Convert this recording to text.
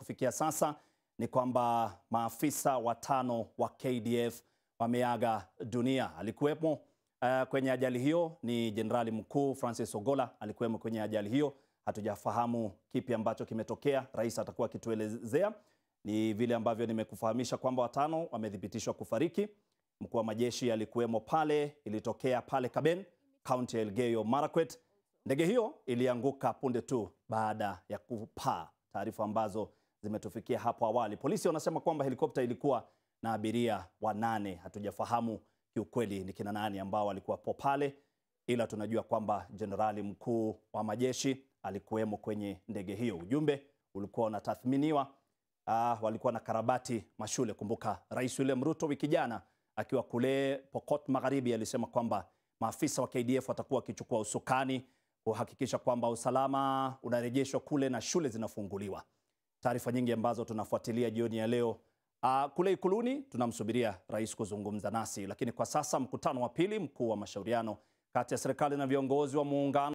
kufikia sasa ni kwamba maafisa watano wa KDF wameaga dunia. Alikuwepo uh, kwenye ajali hiyo ni Jenerali Mkuu Francis Ogola alikuwemo kwenye ajali hiyo. Hatujafahamu kipi ambacho kimetokea, rais atakuwa akituelezea. Ni vile ambavyo nimekufahamisha kwamba watano wamethibitishwa kufariki. Mkuu wa majeshi alikuwemo pale, ilitokea pale Kaben, kaunti ya Elgeyo Marakwet. Ndege hiyo ilianguka punde tu baada ya kupaa, taarifa ambazo zimetufikia hapo awali. Polisi wanasema kwamba helikopta ilikuwa na abiria wanane. Hatujafahamu kiukweli ni kina nani ambao walikuwapo pale, ila tunajua kwamba jenerali mkuu wa majeshi alikuwemo kwenye ndege hiyo. Ujumbe ulikuwa unatathminiwa. Uh, walikuwa na karabati mashule. Kumbuka Rais William Ruto wiki jana akiwa kule Pokot Magharibi alisema kwamba maafisa wa KDF watakuwa wakichukua usukani kuhakikisha kwamba usalama unarejeshwa kule na shule zinafunguliwa. Taarifa nyingi ambazo tunafuatilia jioni ya leo. Uh, kule Ikuluni tunamsubiria rais kuzungumza nasi, lakini kwa sasa mkutano wa pili mkuu wa mashauriano kati ya serikali na viongozi wa muungano